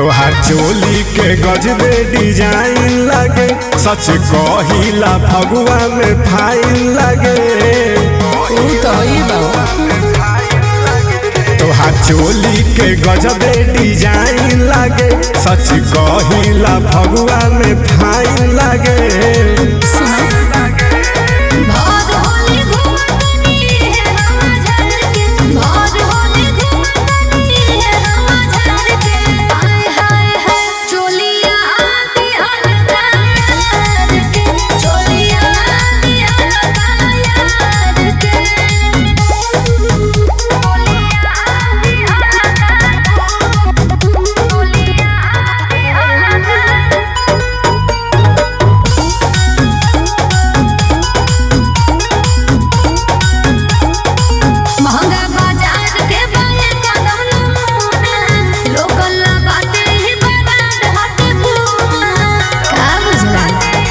तोहार चोली के गजबे डिजाइन लगे सच कहिला फगुआ में फाइन लगे ऊ तो ही बा तोहार चोली के गजबे डिजाइन लगे सच कहिला फगुआ में फाइन लगे भाद होली घूमतनी है हम झर के भाद होली घूमतनी है हम झर के हाय हाय हाय चोलिया आती हलका यार के चोलिया आती हलका यार के चोलिया आती हलका चोलिया आती हलका महंगा बाजार के बाए कदम नमूना लोकल बाटे ही बराड हट घूमा का बुझला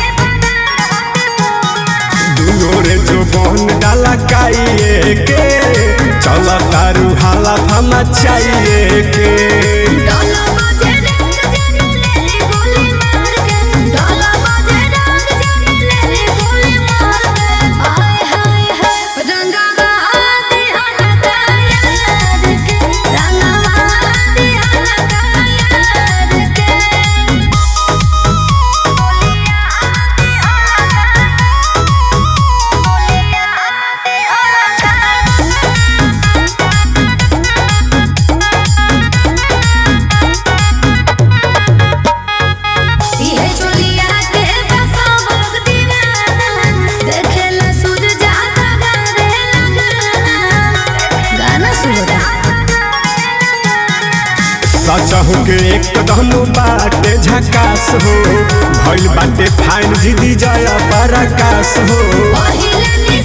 दुनो रे जो बहन डाला काइए के चल तारू हाला फमा चाहिए के डोला बाजे रंग जाने ले ली गोली मार के डोला बाजे रंग जाने ले ली गोली मार के हाय हाय हाय रंगा आती हलका यार के रंगा आती हलका यार के बोलिया आती हलका बोलिया आती हलका इहे चोलिया के बसा भग दीवाना देखेला सूझ जाता गावे लगाना गाना सुन सचहु के एकदम बाटे झकास हो भइल बाटे फाइन जिदी जया पराकाश हो पहिले